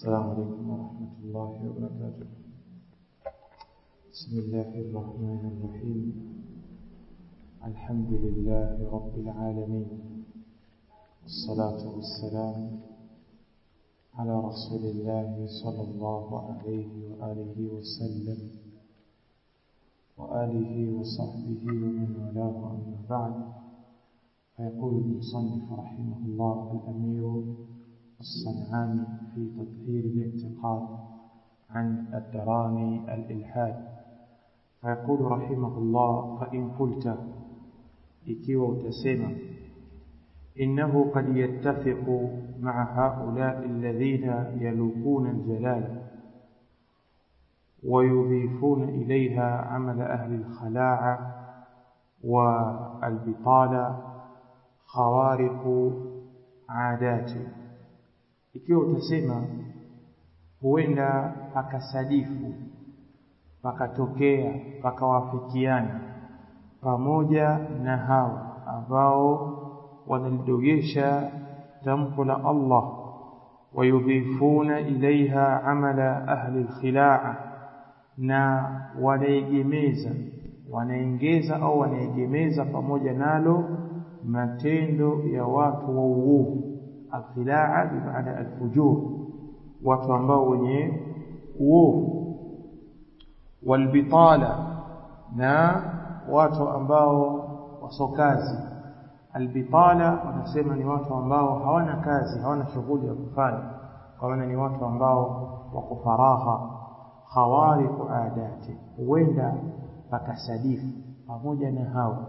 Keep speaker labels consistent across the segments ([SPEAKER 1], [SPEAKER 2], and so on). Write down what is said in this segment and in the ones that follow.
[SPEAKER 1] السلام عليكم ورحمة الله وبركاته بسم الله الرحمن الرحيم الحمد لله رب العالمين والصلاة والسلام على رسول الله صلى الله عليه وآله وسلم وآله وصحبه ومن والاه أما بعد فيقول المصنف رحمه الله الأمير الصنعاني في تطهير الاعتقاد عن الدراني الإلحاد فيقول رحمه الله فإن قلت ikiwa utasema innahu qad yattafiqu ma'a haula'i alladhina yalukuna aljalal ويضيفون إليها عمل أهل الخلاعة والبطالة خوارق عادات ikiwa utasema huenda pakasadifu pakatokea pakawafikiana pamoja na hao ambao wanalidogesha tamko la Allah wayudhifuna ilaiha amala ahli alkhilaa na wanaegemeza wanaengeza au wanaegemeza pamoja nalo matendo ya watu wa uovu alkhilaa bimaana alfujur watu ambao wenye uovu walbitala na watu ambao wasokazi albitala wanasema ni watu ambao hawana kazi hawana shughuli ya kufanya kwa maana ni watu ambao wako faragha khawariqu adati huenda pakasadifu pamoja na hao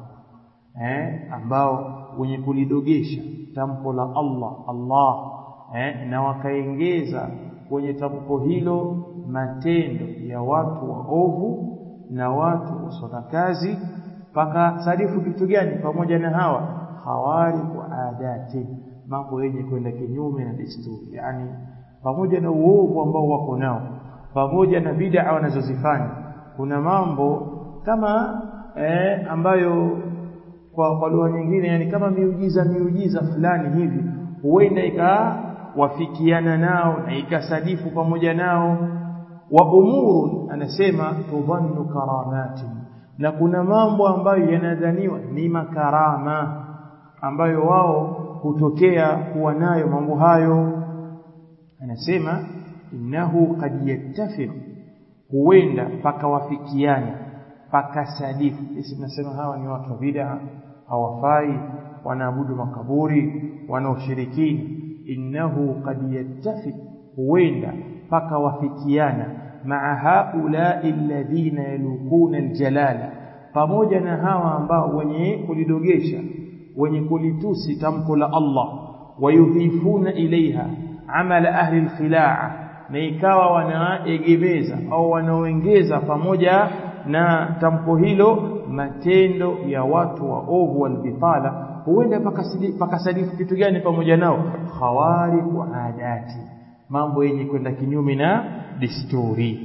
[SPEAKER 1] eh ambao wenye kulidogesha tamko la Allah Allah eh na wakaengeza kwenye tamko hilo matendo ya watu waovu na watu wasona kazi paka sadifu kitu gani pamoja na hawa hawari wa adati mambo yenye kwenda kinyume na desturi yani pamoja na uovu ambao wako nao pamoja na bid'a wanazozifanya kuna mambo kama eh, ambayo kwa kwa lugha nyingine yani kama miujiza miujiza fulani hivi huenda ikawafikiana nao na ikasadifu pamoja nao wa umurun anasema tudhannu karamati na kuna mambo ambayo yanadhaniwa ni makarama ambayo wao hutokea kuwa nayo mambo hayo anasema innahu qad yattafiq huenda pakawafikiana pakasadifu sisi tunasema hawa ni watu wa bid'a hawafai wanaabudu makaburi wanaoshirikina innahu qad yattafiq huenda pakawafikiana maa haulai alladhina yalukuna aljalala pamoja na hawa ambao wenye kulidogesha wenye kulitusi tamko la Allah wayudhifuna ilaiha amala ahli alkhilaa na ikawa wanaegemeza au wanaoengeza pamoja na tamko hilo matendo ya watu waovu walbitala huenda pakasadifu kitu gani pamoja nao khawariqu adati mambo yenye kwenda kinyume na desturi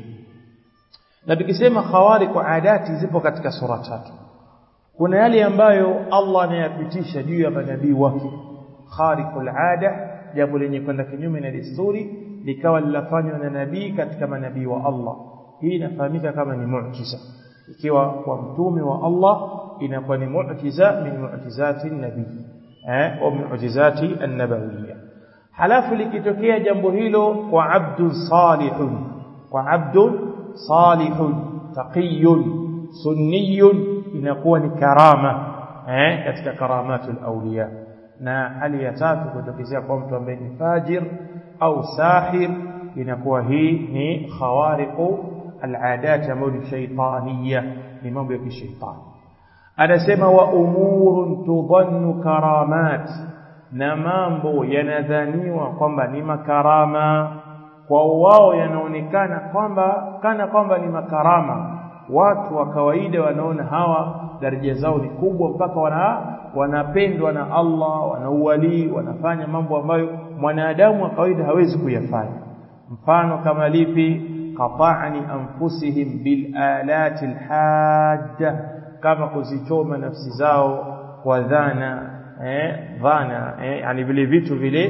[SPEAKER 1] na tukisema khawariqu adati zipo katika sura tatu kuna yale ambayo Allah anayapitisha juu ya manabii wake khariqul ada jambo lenye kwenda kinyume na desturi likawa lilafanywa na nabii katika manabii wa Allah hii inafahamika kama ni muujiza ikiwa kwa mtume wa Allah inakuwa ni muujiza min muujizati nabii eh au muujizati an-nabawiyya halafu likitokea jambo hilo kwa abdun salihun kwa abdun salihun taqiyun sunniyun inakuwa ni karama eh katika karamatul awliya na hali ya tatu kutokezea kwa mtu ambaye ni fajir au sahir inakuwa hii ni khawariqu al'adat ambayo ni shaytaniya ni mambo ya kishaitani anasema wa umurun tudhannu karamat na mambo yanadhaniwa kwamba ni makarama kwa wao yanaonekana kwamba kana kwamba ni makarama watu wa kawaida wanaona hawa daraja zao ni kubwa mpaka wana wanapendwa na Allah wanauwali wanafanya mambo ambayo mwanadamu wa kawaida hawezi kuyafanya mfano kama lipi qata'ni anfusihim bil alati alhadda kama kuzichoma nafsi zao kwa dhana eh dhana eh yani vile vitu vile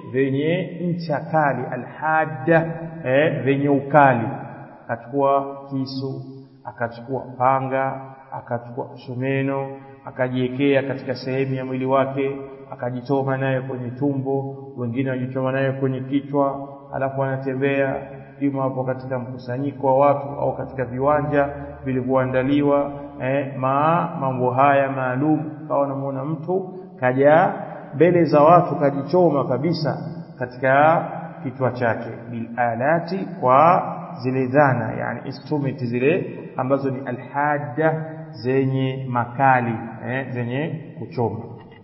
[SPEAKER 1] vyenye ncha kali alhadda eh, vyenye ukali akachukua kisu akachukua panga akachukua msumeno akajiwekea katika sehemu ya mwili wake akajitoma naye kwenye tumbo wengine wajichoma naye kwenye kichwa alafu anatembea ima hapo katika mkusanyiko wa watu au katika viwanja vilivyoandaliwa eh, ma mambo haya maalum kawa namuona mtu kaja mbele za watu kajichoma kabisa katika kichwa chake bil alati kwa zile dhana yani instrument zile ambazo ni alhadda zenye makali eh, zenye kuchoma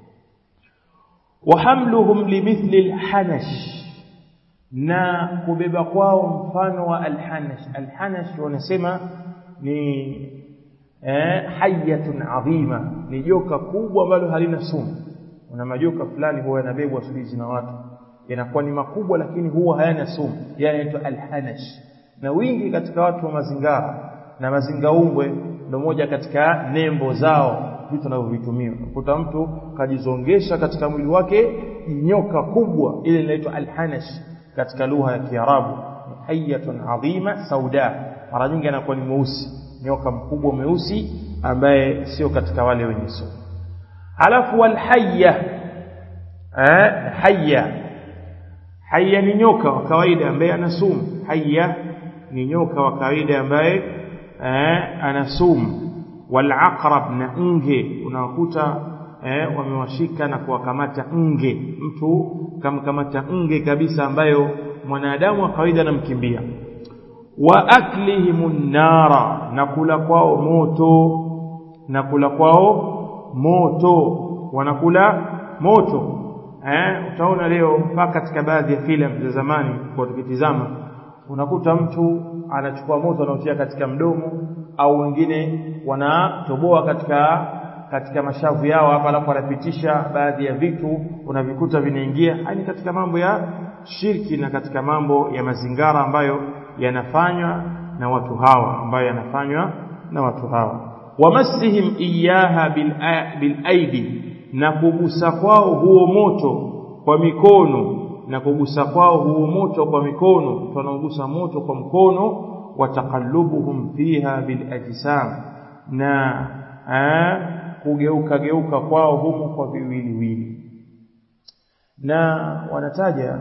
[SPEAKER 1] wahamluhum limithli alhanash na kubeba kwao mfano wa alhanash alhanash wanasema ni eh, hayatun adhima ni joka kubwa ambalo halina sumu una majoka fulani huwa yanabebwa siku na watu yanakuwa ni makubwa lakini huwa hayana sumu yanaitwa alhanash na wingi katika watu wa mazingara na mazingaumbwe ndio moja katika nembo zao vitu wanavyovitumia ukuta mtu kajizongesha katika mwili wake nyoka kubwa ile inaitwa alhanash katika lugha ya Kiarabu hayatun adhima sauda mara nyingi anakuwa ni mweusi nyoka mkubwa mweusi ambaye sio katika wale wenye sumu alafu walhayya eh hayya hayya ni nyoka wa kawaida ambaye ana sumu hayya ni nyoka wa kawaida ambaye eh ana sumu walaqrab na nge unawakuta eh wamewashika na kuwakamata nge mtu kamkamata nge kabisa ambayo mwanadamu wa kawaida anamkimbia wa aklihimun nara na kula kwao moto na kula kwao moto wanakula moto eh utaona leo mpaka katika baadhi ya filamu za zamani kwa tukitizama unakuta mtu anachukua moto anaotia katika mdomo au wengine wanatoboa katika katika mashavu yao hapa alafu wanapitisha baadhi ya vitu unavikuta vinaingia hani katika mambo ya shirki na katika mambo ya mazingara ambayo yanafanywa na watu hawa ambayo yanafanywa na watu hawa wamassihim iyaha bil, bil aidi na kugusa kwao huo moto kwa mikono na kugusa kwao huo moto kwa mikono tunaogusa moto kwa mkono wataqallubuhum fiha bil ajsam na kugeuka geuka kwao humo kwa viwiliwili na wanataja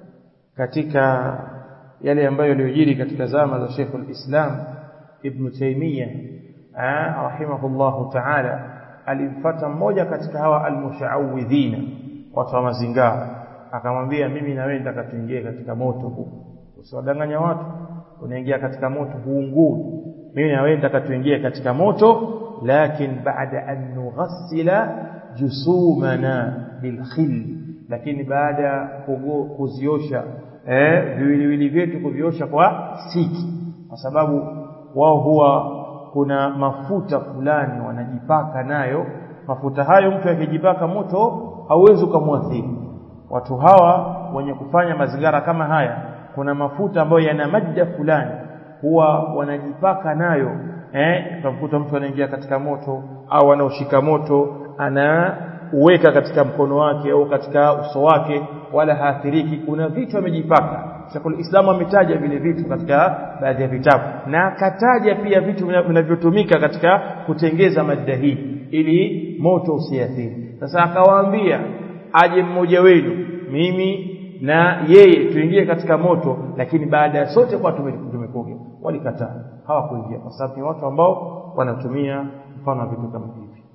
[SPEAKER 1] katika yale ambayo yaliyojiri katika zama za Sheikh al-Islam Ibn Taymiyyah rahimahullahu ta'ala alimfuata mmoja katika hawa almushawidhina watu wa mazingara akamwambia mimi na wewe nataka tuingie katika moto huu usiwadanganya watu unaingia katika moto huungui mimi na wewe nataka tuingie katika moto lakin baada an nughassila jusumana bilkhil lakini baada kuziosha eh viwiliwili vyetu kuviosha kwa siki kwa sababu wao huwa kuna mafuta fulani wanajipaka nayo mafuta hayo mtu akijipaka moto hauwezi kumwathiri watu hawa wenye kufanya mazingara kama haya kuna mafuta ambayo yana madda fulani huwa wanajipaka nayo eh utakuta mtu anaingia katika moto au anaoshika moto anauweka katika mkono wake au katika uso wake wala haathiriki kuna vitu amejipaka Sheikhul Islam ametaja vile vitu katika baadhi ya vitabu na akataja pia vitu vinavyotumika katika kutengeza madda hii ili moto usiathiri sasa akawaambia aje mmoja wenu mimi na yeye tuingie katika moto lakini baada ya sote kwa tumekoga walikataa hawakuingia kwa sababu ni watu ambao wanatumia mfano wa vitu kama hivi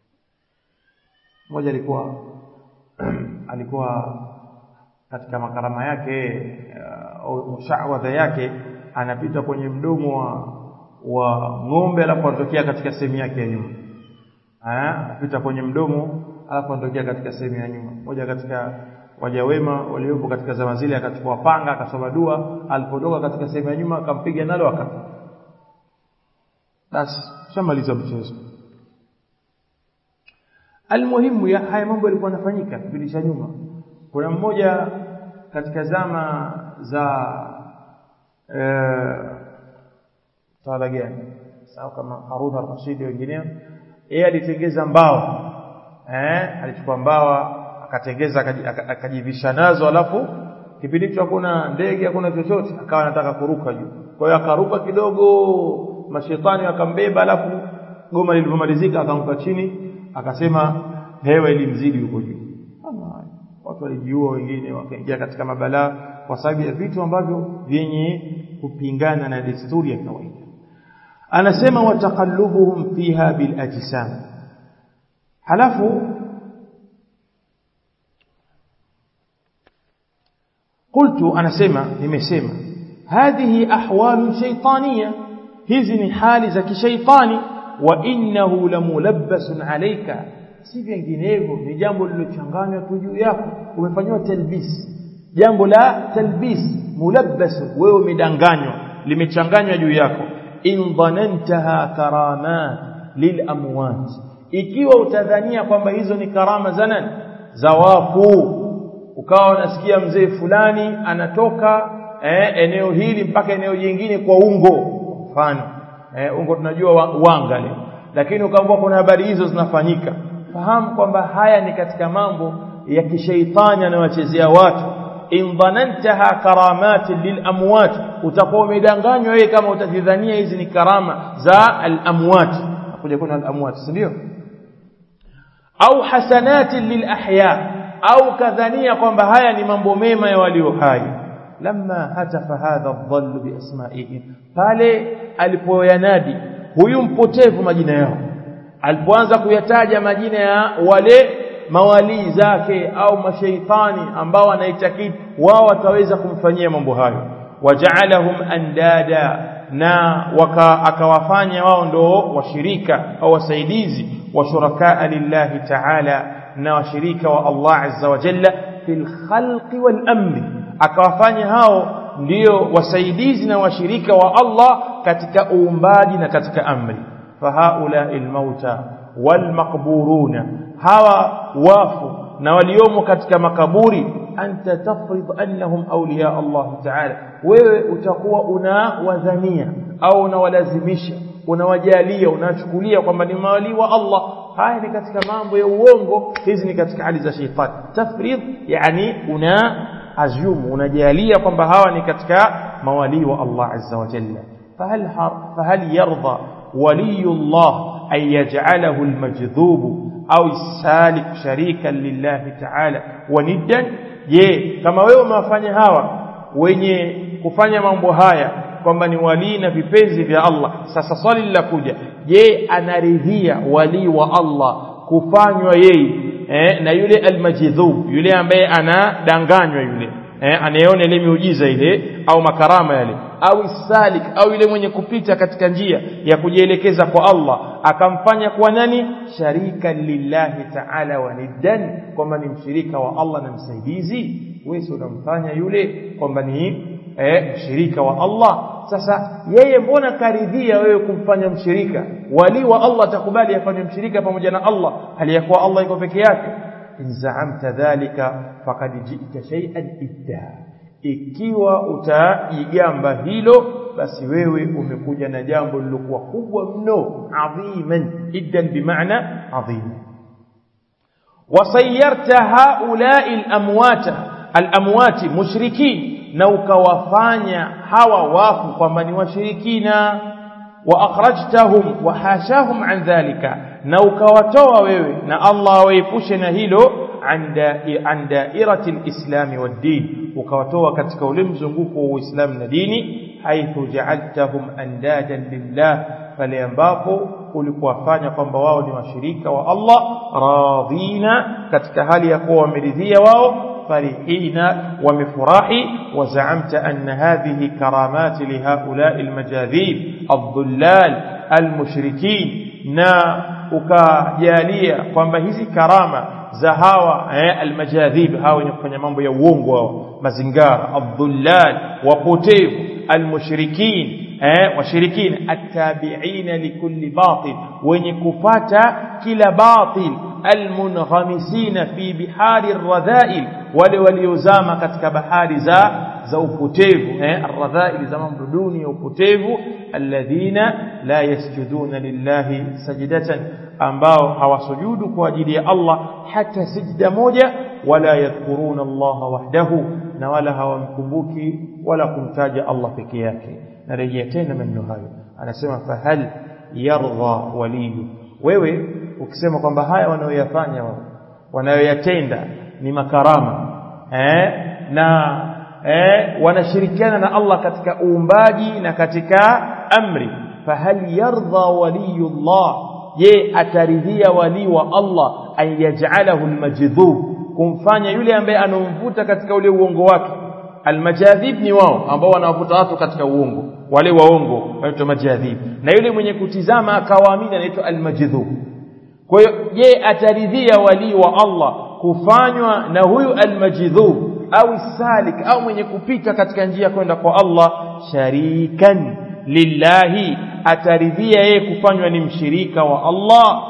[SPEAKER 1] mmoja alikuwa alikuwa katika makarama yake au shawadha yake anapita kwenye mdomo wa wa ng'ombe alafu anatokea katika sehemu yake ya nyuma anapita kwenye mdomo alafu anatokea katika sehemu ya nyuma moja katika waja wema waliopo katika zama zile akachukua panga akasoma dua alipotoka katika sehemu ya nyuma akampiga nalo akafa basi shamaliza mchezo almuhimu ya haya mambo yalikuwa yanafanyika kipindi cha nyuma kuna mmoja katika zama za eh tawala gani sawa kama Harun al-Rashid wengineo yeye alitengeza mbao eh alichukua mbawa akatengeza akajivisha nazo alafu kipindi hicho hakuna ndege hakuna chochote akawa anataka kuruka juu kwa hiyo akaruka kidogo mashetani akambeba alafu goma lilivyomalizika akaanguka chini akasema hewa ilimzidi huko juu watu walijiua wengine wakaingia katika mabalaa kwa sababu ya vitu ambavyo vyenye kupingana na desturi ya kawaida anasema wataqallubuhum fiha bil ajsam halafu قلت anasema nimesema hadhihi ahwalu shaytaniya hizi ni hali za kishaitani wa innahu lamulabbasun alayka si vinginevyo ni jambo lilochanganywa tu juu yako umefanywa talbis jambo la talbis mulabbas wewe umedanganywa limechanganywa juu yako in dhanantaha karamat lil amwat ikiwa utadhania kwamba hizo ni karama za nani za wafu ukawa unasikia mzee fulani anatoka eh, eneo hili mpaka eneo jingine kwa ungo mfano eh, ungo tunajua wa, wanga leo lakini ukaambiwa kuna habari hizo zinafanyika fahamu kwamba haya ni katika mambo ya kishaitani anayowachezea watu in dhanantaha karamatin lilamwat utakuwa umedanganywa wewe kama utazidhania hizi ni karama za alamwat nakuja kuna alamwat si ndio au hasanatin lilahya au kadhania kwamba haya ni mambo mema ya walio hai lamma hatafa hadha dhall biasma'ihim pale alipoyanadi huyu mpotevu majina yao alipoanza kuyataja majina ya wale mawalii zake au mashaitani ambao anaitakidi wao wataweza kumfanyia mambo hayo waja'alahum andada na waka akawafanya wao ndo washirika au wasaidizi wa shurakaa lillahi ta'ala na washirika wa Allah azza wa jalla fil khalqi wal amri akawafanya hao ndio wasaidizi na washirika wa Allah katika uumbaji na katika amri fahaula almauta walmaqburuna hawa wafu na waliomo katika makaburi anta tafrid annahum awliya Allah ta'ala wewe utakuwa unawadhania au unawalazimisha unawajalia unachukulia kwamba ni mawali wa Allah haya ni katika mambo ya uongo hizi ni katika hali za shetani tafrid yani una azumu unajalia kwamba hawa ni katika mawali wa Allah azza wa jalla fahal fahal yarda ولي الله أن يجعله المجذوب أو السالك شريكا لله تعالى وندا je kama wewe umewafanya hawa wenye kufanya mambo haya kwamba ni walii na vipenzi vya Allah sasa swali linakuja je anaridhia walii wa Allah kufanywa yeye eh, na yule almajdhub yule ambaye anadanganywa yule eh, anayeona ile miujiza ile au makarama yale au salik au yule mwenye kupita katika njia ya kujielekeza kwa Allah akamfanya kuwa nani sharika lillahi ta'ala wa niddan kwamba ni mshirika wa Allah na msaidizi wewe unamfanya yule kwamba ni eh, mshirika wa Allah sasa yeye mbona karidhia wewe kumfanya mshirika wali wa Allah atakubali afanye mshirika pamoja na Allah hali ya kuwa Allah iko peke yake in zaamta dhalika faqad ji'ta shay'an idda ikiwa utajigamba hilo basi wewe umekuja na jambo lilokuwa kubwa mno adhiman iddan bimaana adhim wasayyarta haula'i al-amwata al-amwati mushrikin na ukawafanya hawa wafu kwamba ni washirikina wa akhrajtahum wa hashahum an dhalika na ukawatoa wewe na Allah waepushe na hilo an dairati alislami waddin ukawatoa katika ule mzunguko wa Uislamu na dini haithu ja'altahum andadan lillah pale ambapo ulikuwafanya kwamba wao ni washirika wa Allah radhina katika hali ya kuwa wameridhia wao فرحين ومفراحي وزعمت أن هذه كرامات لهؤلاء المجاذيب الضلال المشركين نا ukajalia kwamba hizi karama za hawa eh, almajadhib hawa wenye kufanya mambo ya uongo hao mazingara adhullal wapotevu almushrikin eh, washirikin attabi'ina likulli batil wenye kupata kila batil almunghamisina fi bihari radhail wale waliozama katika bahari za za upotevu eh arradhail za mambo duni ya upotevu alladhina la yasjuduna lillahi sajdatan ambao hawasujudu kwa ajili ya Allah hata sijda moja wala yadhkuruna Allah wahdahu na wala hawamkumbuki wala kumtaja Allah peke yake narejea tena maneno hayo anasema fahal yardha waliyu wewe ukisema kwamba haya wanayoyafanya wao wanayoyatenda ni makarama eh na eh wanashirikiana na Allah katika uumbaji na katika amri fahal yardha waliyullah je ataridhia wali wa Allah an yaj'alahu almajdhub kumfanya yule ambaye anomvuta katika ule uongo wake almajadhib ni wao ambao wanawavuta watu katika uongo wale waongo wanaitwa majadhib na yule mwenye kutizama akawaamini anaitwa almajdhub kwa hiyo je ataridhia wali wa Allah kufanywa na huyu almajdhub au salik au mwenye kupita katika njia kwenda kwa Allah sharikan lillahi ataridhia yeye kufanywa ni mshirika wa Allah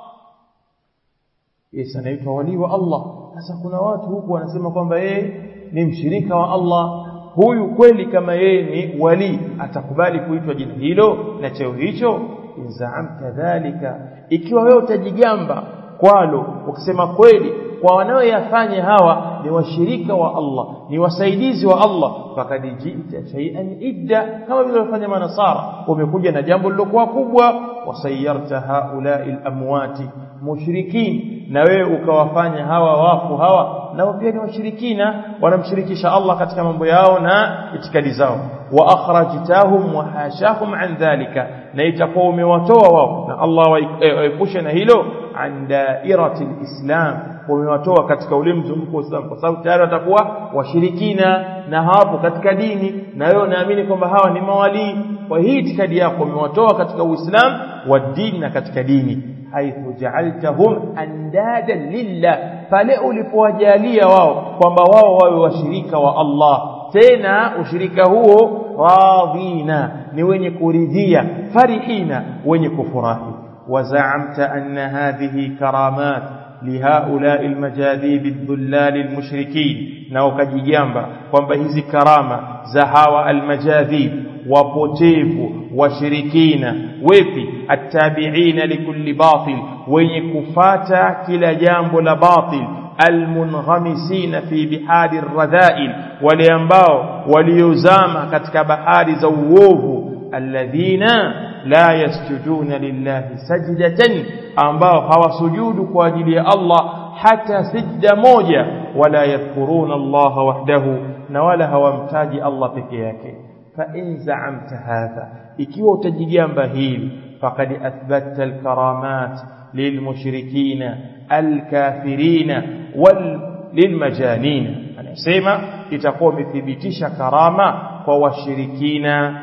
[SPEAKER 1] Yesu anaitwa wali wa Allah sasa kuna watu huku wanasema kwamba yeye ni mshirika wa Allah huyu kweli kama yeye ni wali atakubali kuitwa jina hilo na cheo hicho inzaamta dhalika ikiwa wewe utajigamba kwalo ukisema kweli kwa wanaoyafanya hawa ni washirika wa Allah ni wasaidizi wa Allah fakad ji'ta shay'an idda kama vile wafanya manasara umekuja na jambo lilokuwa kubwa wasayarta haula'i al-amwati mushrikin na wewe ukawafanya hawa wafu hawa nao pia ni washirikina wanamshirikisha Allah katika mambo yao na itikadi zao wa akhrajtahum wa hashahum an dhalika na itakuwa umewatoa wao na Allah waepushe na hilo an dairati alislam umewatoa katika ule mzunguko wa Uislamu kwa sababu tayari watakuwa washirikina na hawapo katika dini na wewe unaamini kwamba hawa ni mawalii kwa hii itikadi yako umewatoa katika Uislamu wa dini na katika dini haithu ja'altahum andada lillah pale ulipowajalia wao kwamba wao wawe washirika wa Allah tena ushirika huo radina ni wenye kuridhia farihina wenye kufurahi wazaamta anna hadhihi karamat لهؤلاء المجاذيب الذلال المشركين na ukajigamba kwamba hizi karama za hawa almajadhib wapotevu washirikina wepi attabiina likulli batil wenye kufata kila jambo la batil almunghamisina fi bihari radhail wale ambao waliozama katika bahari za uovu alladhina la yasjuduna lillahi sajdatan ambao hawasujudu kwa ajili ya Allah hata sijda moja wala yadhkuruna Allah wahdahu na wala hawamtaji Allah peke yake fa in za'amta hadha ikiwa utajigamba hili faqad athbatta alkaramat lilmushrikina alkafirina wal lilmajanina anasema itakuwa umethibitisha karama kwa washirikina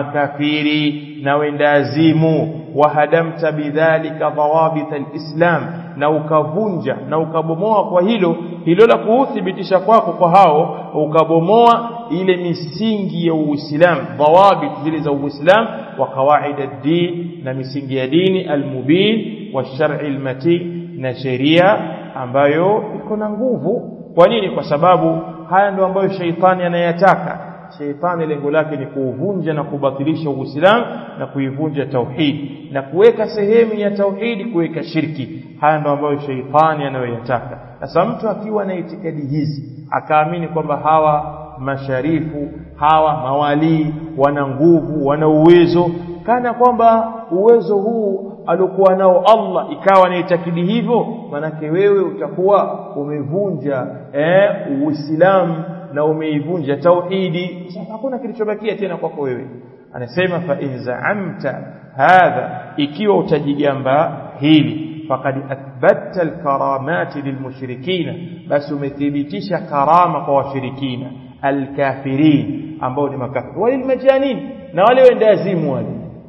[SPEAKER 1] makafiri na wendazimu wahadamta bidhalika dhawabit alislam na ukavunja na ukabomoa kwa hilo hilo la kuthibitisha kwako kwa hao ukabomoa ile misingi ya Uislamu dhawabit zile za Uislamu wa kawaid ad-din na misingi ya dini al-mubin wa shar'i al-matin na sheria ambayo iko na nguvu kwa nini kwa sababu haya ndio ambayo sheitani anayataka sheitani lengo lake ni kuuvunja na kubatilisha uislamu na kuivunja tauhid na kuweka sehemu ya tauhidi kuweka shirki haya ndio ambayo sheitani anayoyataka sasa mtu akiwa na itikadi hizi akaamini kwamba hawa masharifu hawa mawalii wana nguvu wana uwezo kana kwamba uwezo huu aliokuwa nao Allah ikawa ni itakidi hivyo manake wewe utakuwa umevunja eh uislamu na umeivunja tauhidi sasa hakuna kilichobakia tena kwako wewe anasema fa in za'amta hadha ikiwa utajigamba hili faqad athbatta alkaramati lilmushrikina basi umethibitisha karama kwa washirikina alkafirin ambao ni makafiri walilmajanin na wale wendazimu wale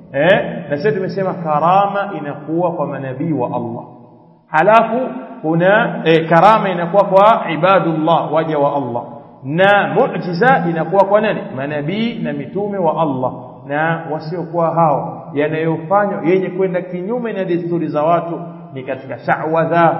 [SPEAKER 1] eh na sasa tumesema karama inakuwa kwa manabii wa Allah halafu kuna eh, karama inakuwa kwa ibadullah waja wa Allah na muujiza inakuwa kwa nani manabii na mitume wa Allah na wasiokuwa hao yanayofanywa yenye kwenda kinyume na desturi za watu ni katika sha'wadha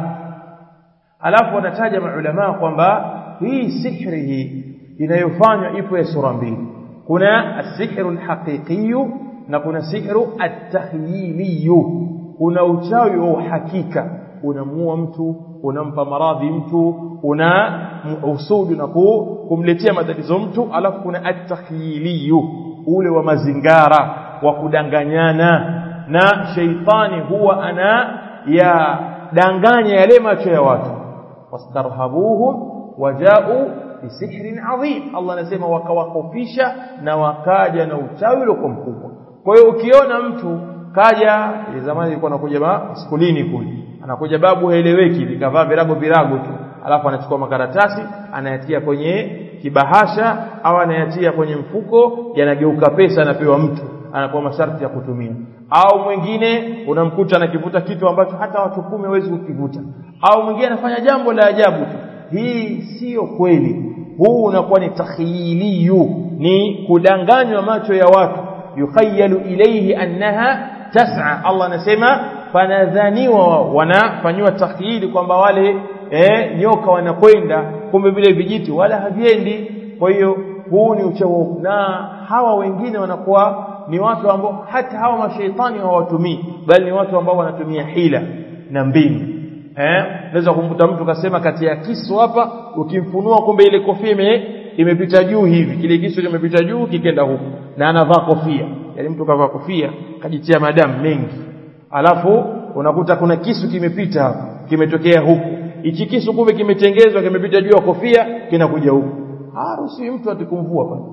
[SPEAKER 1] alafu wanataja maulama kwamba hii sihri hii inayofanywa ipo ya sura mbili kuna as-sihru al-haqiqi na kuna sihru at-takhyili kuna uchawi wa uhakika unamuua mtu unampa maradhi mtu una usudu na kumletea matatizo mtu alafu kuna at-takhyiliyu ule wa mazingara wa kudanganyana na sheitani huwa ana ya danganya yale macho ya watu wastarhabuhum wajau bisihrin adhim Allah anasema wakawakofisha na wakaja na uchawi uliokuwa mkubwa kwa hiyo ukiona mtu kaja zamani ilikuwa anakuja skulini kule anakuja babu haeleweki vikavaa virago virago tu alafu anachukua makaratasi anayatia kwenye kibahasha au anayatia kwenye mfuko yanageuka pesa anapewa mtu anapewa masharti ya kutumia au mwingine unamkuta anakivuta kitu ambacho hata watu kumi hawezi kukivuta au mwingine anafanya jambo la ajabu tu hii sio kweli huu unakuwa ni takhyiliyu ni kudanganywa macho ya watu yukhayalu ilayhi annaha tas'a Allah anasema fanadhaniwa wanafanywa takhyili kwamba wale eh, nyoka wanakwenda kumbe vile vijiti wala haviendi kwa hiyo huu ni uchawi na hawa wengine wanakuwa ni watu ambao hata hawa mashaitani hawatumii bali ni watu ambao wanatumia hila na mbinu eh naweza kumkuta mtu kasema kati ya kisu hapa ukimfunua kumbe ile kofia ime, imepita juu hivi kile kisu kimepita juu kikenda huku na anavaa kofia yani mtu kavaa kofia kajitia madamu mengi alafu unakuta kuna kisu kimepita hapa kimetokea huku hichi kisu kumbe kimetengezwa kimepita juu ya kofia kinakuja huku harusi mtu atikumvua pale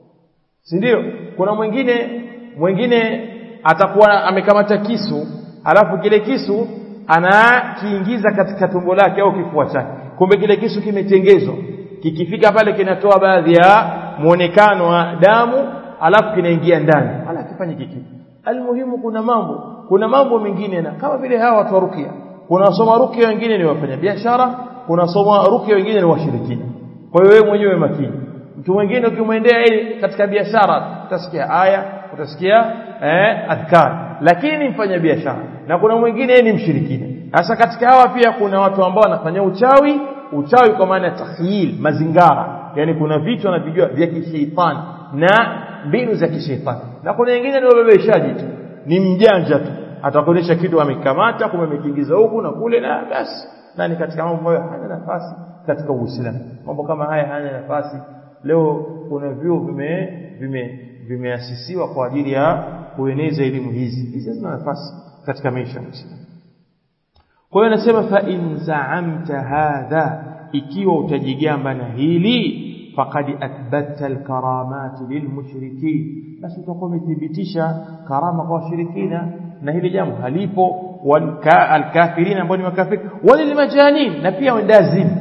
[SPEAKER 1] si ndio kuna mwingine mwingine atakuwa amekamata kisu alafu kile kisu anakiingiza katika tumbo lake au kifua chake kumbe kile kisu kimetengezwa kikifika pale kinatoa baadhi ya muonekano wa damu alafu kinaingia ndani wala kifanye kikitu almuhimu kuna mambo kuna mambo mengine na kama vile hawa watu wa rukia kuna wasoma rukia wengine ni wafanya biashara kuna wasoma rukia wengine ni washirikina kwa hiyo wewe mwenyewe makini mtu mwingine ukimwendea ili katika biashara utasikia aya utasikia eh, adhkar lakini ni mfanya biashara na kuna mwingine ni mshirikina sasa katika hawa pia kuna watu ambao wanafanya uchawi uchawi kwa maana ya takhyil mazingara yani kuna vitu wanavijua vya kisheitani na mbinu za kisheitani na kuna wengine ni wabebeshaji tu ni mjanja tu atakuonyesha kitu amekamata kumbe amekiingiza huku na kule na basi na ni katika mambo ambayo hana nafasi katika Uislamu mambo kama haya hana nafasi leo kuna vyuo vime vime vimeasisiwa kwa ajili ya kueneza elimu hizi hizi hazina nafasi katika maisha ya Muislamu kwa hiyo anasema fa in za'amta hadha ikiwa utajigamba na hili faqad athbatta alkaramat lilmushrikin basi utakuwa umethibitisha karama kwa washirikina na hili jambo halipo walkafirin ambao ni makafiri walilmajanin na pia wendazimu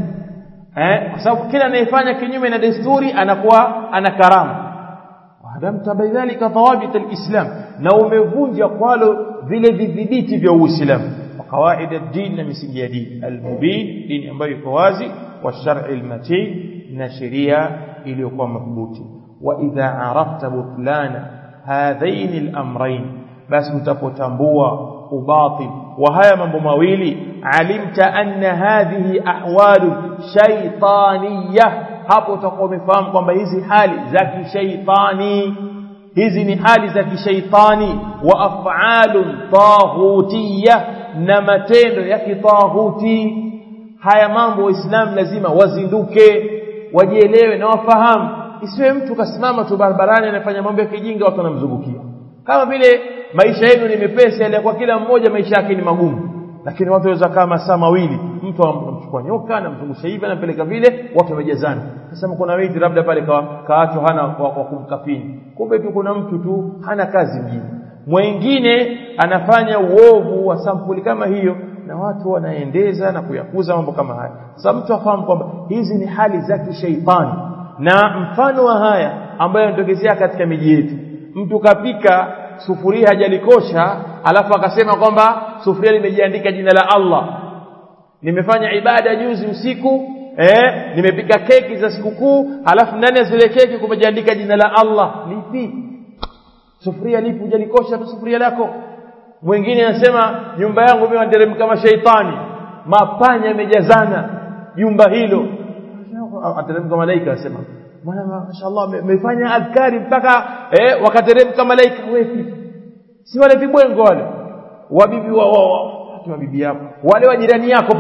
[SPEAKER 1] eh kwa sababu kila anayefanya kinyume na desturi anakuwa ana karama wadamta bidhalika dhawabit alislam na umevunja kwalo vile vidhibiti vya uislamu وقواعد الدين نمسنج دين المبين دين ambayo iko wazi والشرع المتين na sheria iliyokuwa madhubuti wa idha arafta butlana hadhain al-amrayn basi utapotambua ubatil wa haya mambo mawili alimta anna hadhihi ahwalu shaytaniyah hapo utakuwa umefahamu kwamba hizi hali za kishaitani hizi ni hali za kishaitani wa af'alun taghutiyah na matendo ya kitahuti haya mambo waislamu lazima wazinduke wajielewe na wafahamu isiwe mtu kasimama tu barabarani anafanya mambo ya kijinga watu wanamzungukia kama vile maisha yenu ni mepesi ile kwa kila mmoja maisha yake ni magumu lakini watu waweza kama masaa mawili mtu amchukua nyoka anamzungusha hivi anampeleka vile watu wamejazana sasa kuna wengi labda pale kaachwa hana wa kumkafini kumbe tu kuna mtu tu hana kazi mjini mwingine anafanya uovu wa sampuli kama hiyo na watu wanaendeza na kuyakuza mambo kama haya sasa mtu afahamu kwamba hizi ni hali za kishaitani na mfano wa haya ambayo yanatokezea katika miji yetu mtu kapika sufuria hajalikosha alafu akasema kwamba sufuria limejiandika jina la Allah nimefanya ibada juzi usiku eh nimepika keki za sikukuu alafu ndani ya zile keki kumejiandika jina la Allah lipi sufuria lipi hujalikosha tu sufuria lako mwingine anasema nyumba yangu mimi nateremka kama shaitani mapanya yamejazana jumba hilo ateremka malaika anasema bwana mashaallah mmefanya adhkari mpaka eh wakateremka malaika wepi si wale vibwengo wale wabibi wa wa bibi yako wale wa jirani yako pale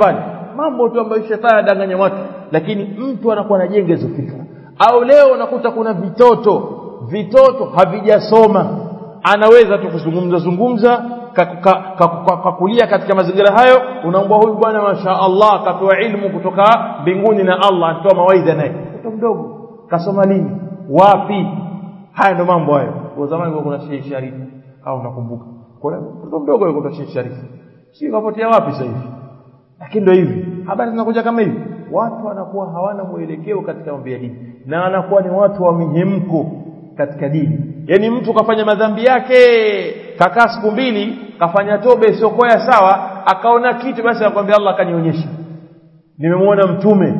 [SPEAKER 2] mambo tu ambayo shetani adanganya watu lakini mtu anakuwa anajenga hizo fikra au leo unakuta kuna vitoto vitoto havijasoma anaweza tu kuzungumza zungumza kakulia katika mazingira hayo unaomba huyu bwana masha Allah akapewa ilmu kutoka mbinguni na Allah anatoa mawaidha naye mtoto mdogo kasoma lini wapi haya ndo mambo hayo kwa zamani kuna Sheikh Sharif au nakumbuka kuna mtoto mdogo yuko kwa Sheikh Sharif si kapotea wapi sasa hivi lakini ndio hivi habari zinakuja kama hivi watu wanakuwa hawana mwelekeo katika mambo ya dini na wanakuwa ni watu wa mihemko katika dini yani mtu kafanya madhambi yake kakaa siku mbili kafanya toba isiyokuwa ya sawa akaona kitu basi akwambia Allah akanionyesha nimemwona mtume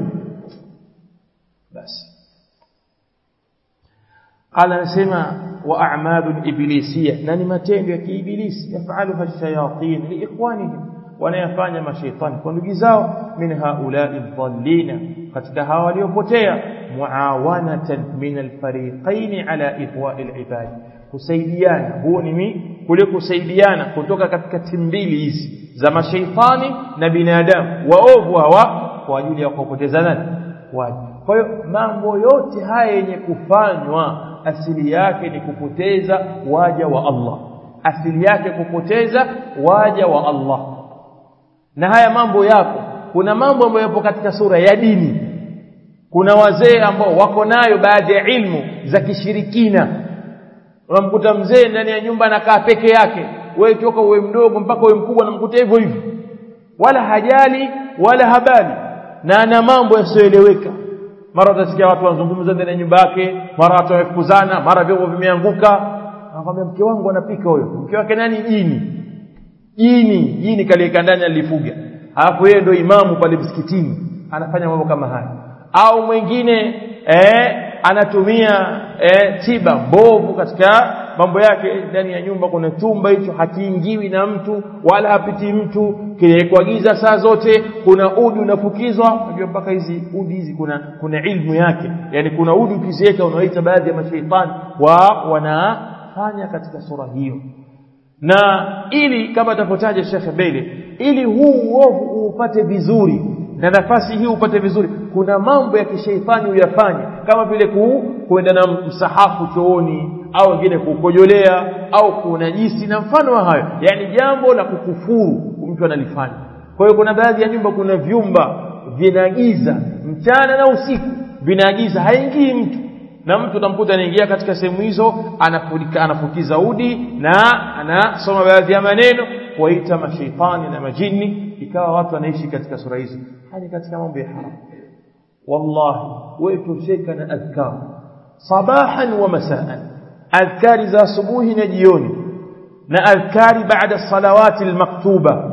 [SPEAKER 2] basi ala anasema wa a'malul iblisiyya na ni matendo ya kiibilisi yafaluha shayatin liikhwanihim wanayafanya mashaitani kwa ndugu zao min haula'i dhallina katika hawa waliopotea muawanatan min alfariqain ala ihwa'i alibad kusaidiana huo ni kule kusaidiana kutoka katika timu mbili hizi za mashaitani na binadamu waovu hawa kwa ajili ya kuwapoteza nani waje kwa hiyo mambo yote haya yenye kufanywa asili yake ni kupoteza waja wa Allah asili yake kupoteza waja wa Allah na haya mambo yapo kuna mambo ambayo yapo katika sura ya dini kuna wazee ambao wako nayo baadhi ya ilmu za kishirikina unamkuta mzee ndani ya nyumba anakaa peke yake wewe toka uwe mdogo mpaka uwe mkubwa unamkuta hivyo hivyo wala hajali wala habali na ana mambo yasiyoeleweka mara utasikia watu wanazungumza ndani ya nyumba yake mara watu wamefukuzana mara vyombo vimeanguka anakwambia mke wangu anapika huyo mke wake nani jini jini jini kaliweka ndani alifuga alafu yeye ndio imamu pale msikitini anafanya mambo kama haya au mwingine eh, anatumia eh, tiba mbovu katika mambo yake ndani ya nyumba kuna chumba hicho hakiingiwi na mtu wala hapiti mtu kinawekwa giza saa zote kuna udi unafukizwa unajua mpaka hizi udi hizi kuna kuna ilmu yake yani kuna udi ukiziweka unaoita baadhi ya mashaitani wa wanafanya katika sura hiyo na ili kama atavyotaja Sheikh Bele ili huu uovu upate vizuri na nafasi hii upate vizuri kuna mambo ya kishaitani uyafanye kama vile ku, kuenda na msahafu chooni au wengine kukojolea au kunajisi na mfano wa hayo yani jambo la kukufuru mtu analifanya kwa hiyo kuna baadhi ya nyumba kuna vyumba vinagiza mchana na usiku vinagiza haingii mtu na mtu utamkuta anaingia katika sehemu hizo anafulika anafukiza udi na anasoma baadhi ya maneno kuwaita mashaitani na majini ikawa watu wanaishi katika sura hizo hadi katika mambo ya haram wallahi wewe tosheka na adhkar sabahan wa masaan adhkari za asubuhi na jioni na adhkari baada salawati almaktuba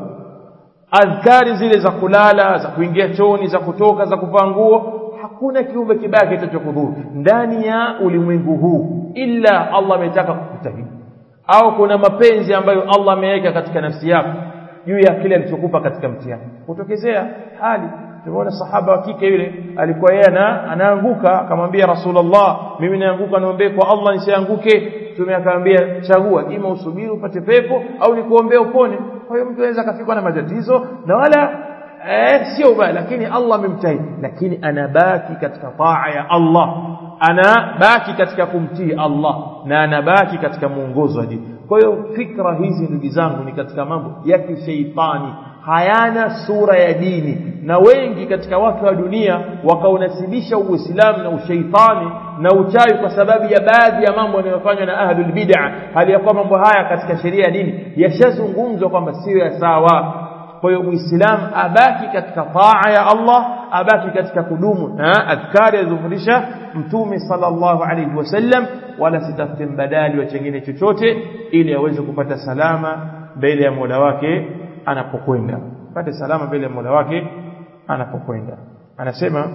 [SPEAKER 2] adhkari zile za kulala za kuingia chooni za kutoka za kuvaa nguo hakuna kiumbe kibaya kitachokudhuru ndani ya ulimwengu huu illa Allah ametaka kukutahidi au kuna mapenzi ambayo Allah ameweka katika nafsi yako juu ya kile alichokupa katika mtihani kutokezea hali tumeona sahaba wa kike yule alikuwa yeye anaanguka akamwambia rasulullah mimi naanguka niombe kwa Allah nisianguke tume akamwambia chagua ima usubiri upate pepo au nikuombee upone kwa hiyo mtu anaweza kafikwa na matatizo na wala eh, sio ubaya lakini Allah amemtahidi lakini anabaki katika taa ya Allah anabaki katika kumtii Allah na anabaki katika muongozo wa dini kwa hiyo fikra hizi ndugu zangu ni katika mambo ya kishaitani hayana sura ya dini na wengi katika watu wa dunia wakaunasibisha uislamu na ushaitani na uchawi kwa sababu ya baadhi ya mambo yanayofanywa na ahlul bid'ah hali ya kuwa mambo haya katika sheria ya dini yashazungumzwa kwamba sio ya sawa kwa hiyo muislamu abaki katika taa ya Allah abaki katika kudumu na adhkari alizofundisha mtume sallallahu alayhi wasallam wala sitafute mbadali wa chengine chochote ili aweze kupata salama mbele ya Mola wake anapokwenda pate salama mbele ya Mola wake anapokwenda anasema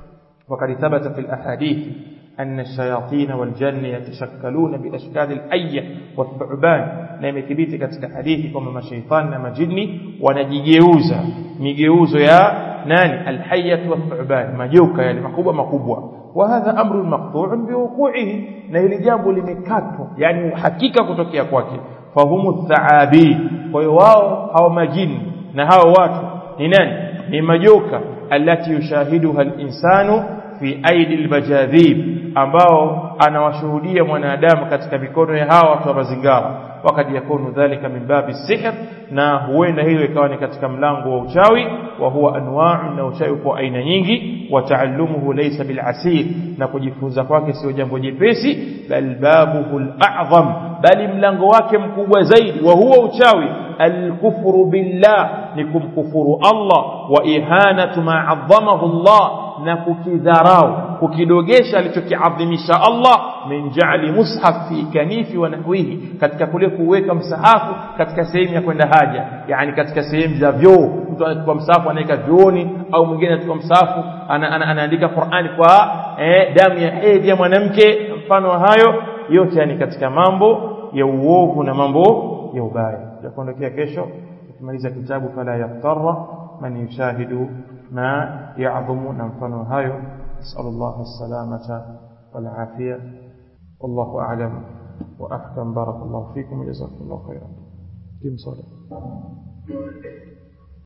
[SPEAKER 2] وقد ثبت في الأحاديث أن الشياطين والجن يتشكلون بأشكال الأية والثعبان na imethibiti katika hadithi kwamba mashaitani na majini wanajigeuza migeuzo ya nani alhayyat wathuban majoka yale makubwa makubwa wa hadha amru maqtu'un biwuqu'ihi na hili jambo limekatwa yani uhakika kutokea kwake fahumu thaabi kwa hiyo wao hao majini na hao watu ni nani ni majoka alati yushahiduha al-insanu fi aidi al-majadhib ambao anawashuhudia mwanadamu katika mikono ya hawa watu wa mazingara wakati yakunu dhalika min babi sihr na huenda hilo ikawa ni katika mlango wa uchawi wa huwa anwa'u na uchawi kwa aina nyingi wa taallumuhu laysa bil asir na kujifunza kwake sio jambo jepesi bal babuhu al a'zam bali mlango wake mkubwa zaidi wa huwa uchawi al-kufru billah ni kumkufuru Allah wa ihanatu ma 'azzamahu Allah na kukidharau kukidogesha alichokiadhimisha Allah min ja'li mushaf fi kanifi wa nahwihi katika kule kuweka msahafu katika sehemu ya kwenda haja yani katika sehemu za vyoo mtu anachukua msahafu anaweka vyooni au mwingine anachukua msahafu ana, ana, anaandika Qur'ani kwa eh, damu ya hedhi ya mwanamke mfano wa hayo yote yani katika mambo ya uovu na mambo ya ubaya tutakuondokea kesho tukimaliza kitabu fala yaftarra man yushahidu ما يعظم نمفن هايو نسأل الله السلامة والعافية والله أعلم وأحكم بارك الله فيكم وجزاكم الله خيرا كم صلاة